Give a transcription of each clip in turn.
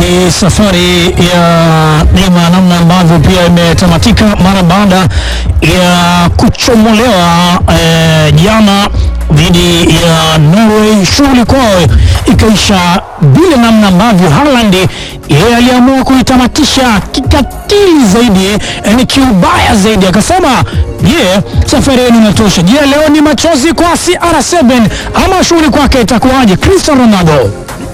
ni safari ya Neymar namna ambavyo pia imetamatika mara baada ya kuchomolewa eh, jana dhidi ya Norway. Shughuli kwao ikaisha vile namna ambavyo Haaland yeye aliamua kuitamatisha kikatili zaidi, yani kiubaya zaidi, akasema je, safari yenu inatosha? Je, leo ni machozi kwa CR7 ama shughuli kwake itakuwaje? Cristiano Ronaldo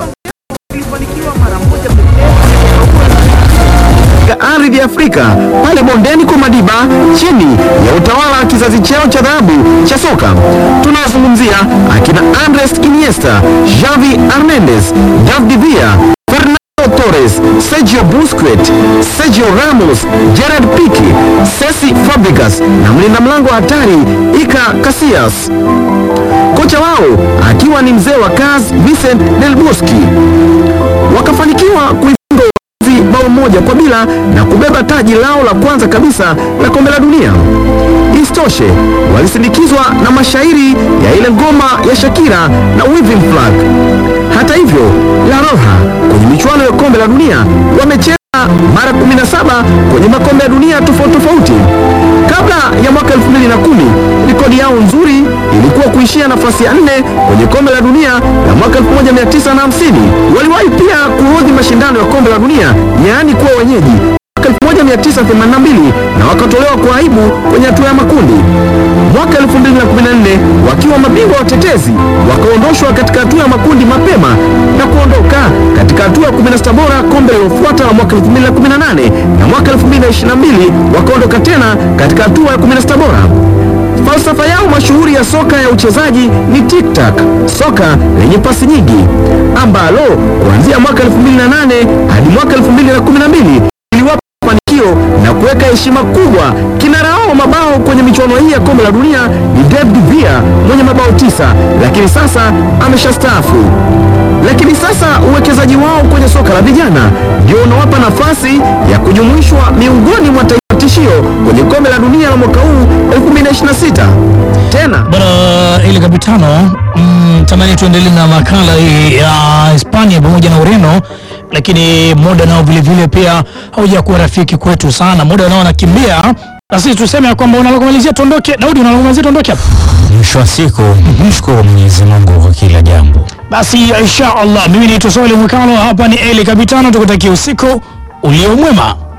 katika ardhi ya Afrika pale bondeni kwa Madiba chini ya utawala wa kizazi chao cha dhahabu cha soka. Tunawazungumzia akina Andres Iniesta, Xavi Hernandez, David Villa, Fernando Torres, Sergio Busquets, Sergio Ramos, Gerard Pique, Cesc Fabregas na mlinda mlango hatari Iker Casillas. Kocha wao akiwa ni mzee wa kazi Vincent Del Bosque. Wakafanikiwa kuifunga Uholanzi bao moja kwa bila na kubeba taji lao la kwanza kabisa la kombe la dunia. Isitoshe, walisindikizwa na mashairi ya ile ngoma ya Shakira na Waving Flag. Hata hivyo, La Roja kwenye michuano ya kombe la dunia wamecheza mara 17 kwenye makombe ya dunia tofauti tofauti. Kabla ya mwaka 2010 rekodi yao nzuri ilikuwa kuishia nafasi ya nne kwenye kombe la dunia la mwaka 1950. Waliwahi pia kuhodhi mashindano ya kombe la dunia, yaani kuwa wenyeji mwaka 1982 na wakatolewa kwa aibu kwenye hatua ya makundi. Mwaka 2014 wakiwa mabingwa watetezi wakaondoshwa katika hatua ya makundi mapema na kuondoka katika hatua ya 16 bora kombe lilofuata la mwaka 2018 na mwaka 2022 wakaondoka tena katika hatua ya 16 bora. Falsafa yao mashuhuri ya soka ya uchezaji ni tic-tac, soka lenye pasi nyingi ambalo kuanzia mwaka 2008 hadi mwaka 2012 iliwapa mafanikio na kuweka heshima kubwa. Kinara wao mabao kwenye michuano hii ya kombe la dunia ni David Villa mwenye mabao tisa, lakini sasa ameshastaafu. Lakini sasa uwekezaji wao kwenye soka la vijana ndio unawapa nafasi ya kujumuishwa miongoni mwa taifa tishio kwenye kombe la dunia la mwaka huu 2026 tena bwana ile kapitano mm, tamani tuendelee na makala hii ya Hispania pamoja na Ureno, lakini muda nao vile vile pia haujakuwa rafiki kwetu sana, muda nao nakimbia, na sisi tuseme ya kwamba unalokumalizia tuondoke. Daudi, unalokumalizia tuondoke hapa Mwisho wa siku mshukuru Mwenyezi Mungu kwa kila jambo. basi, insha Allah. Mimi ni Tosole Mwikalo, hapa ni Eli Kapitano, tukutakia usiku ulio mwema.